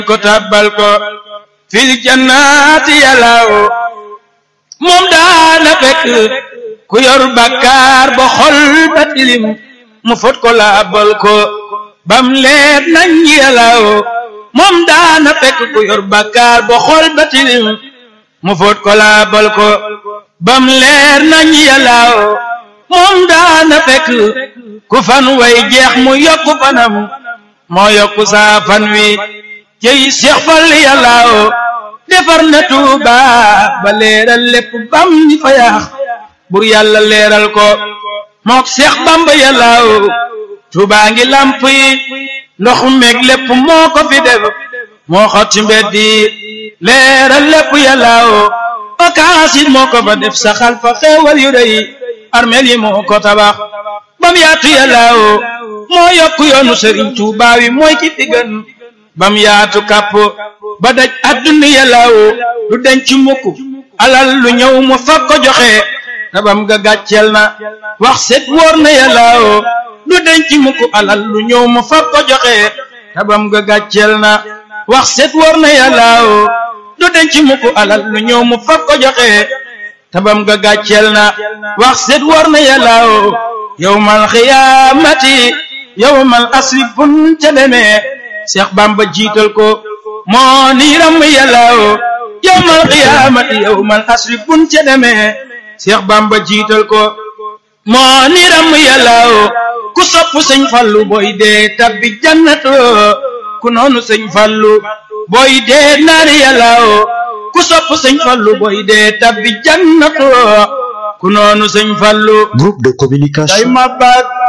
ko tabbal ko fil jannaati yàllaaw moom daana fekk ku yor bakkaar ba xol ba tilim mu fot ko laabal ko bam leer nañ yàllaaw moom daana fekk ku yor bakkaar ba xol ba tilim mu fot ko laabal ko bam leer nañ yàllaaw moom daana fekk ku fan way jeex mu yokku fanam moo yokku saa fan wi jëy Seex Fall yàllaaw defar na Tuuba ba leeral lépp bam ñi fa yaax bur yàlla leeral ko mook Seex Bamba yàllaaw Tuuba ngi lamp yi ndox meeg lépp moo ko fi def moo xot ci mbedd yi leeral lépp yàllaaw okaas it moo ko fa def saxal fa xeewal yu rëy armeel yi moo ko tabax bam yaatu yàllaaw moo yokku yoonu Sëriñ Tuuba wi mooy ki fi gën bam yaatu kàpp ba daj adduna yàllaaw du denc mukk alal lu ñëw mu fag ko joxe tabam ga gàcceel na wax set wóor na yàllaaw du denc mukk alal lu ñëw mu fag ko joxe tabam ga gàcceel na wax set wóor na yàllaaw du denc mukk alal lu ñëw mu fag ko joxe tabam ga gàcceel na wax set wóor na yàllaaw yawmal xiyaamati yawmal asri bun ca demee Seex Bamba jiital ko moo niiram yàllaaw yawmal qiyaamati yawmal asri bun ca demee Seex Bamba jiital ko moo niiram yàllaaw ku sopp sëñ Fallu booy dee tabbi jannatu ku noonu sëñ Fallu booy dee naari yàllaaw ku sopp sëñ Fallu booy dee tabbi jannatu ku noonu sëñ Fallu groupe de communication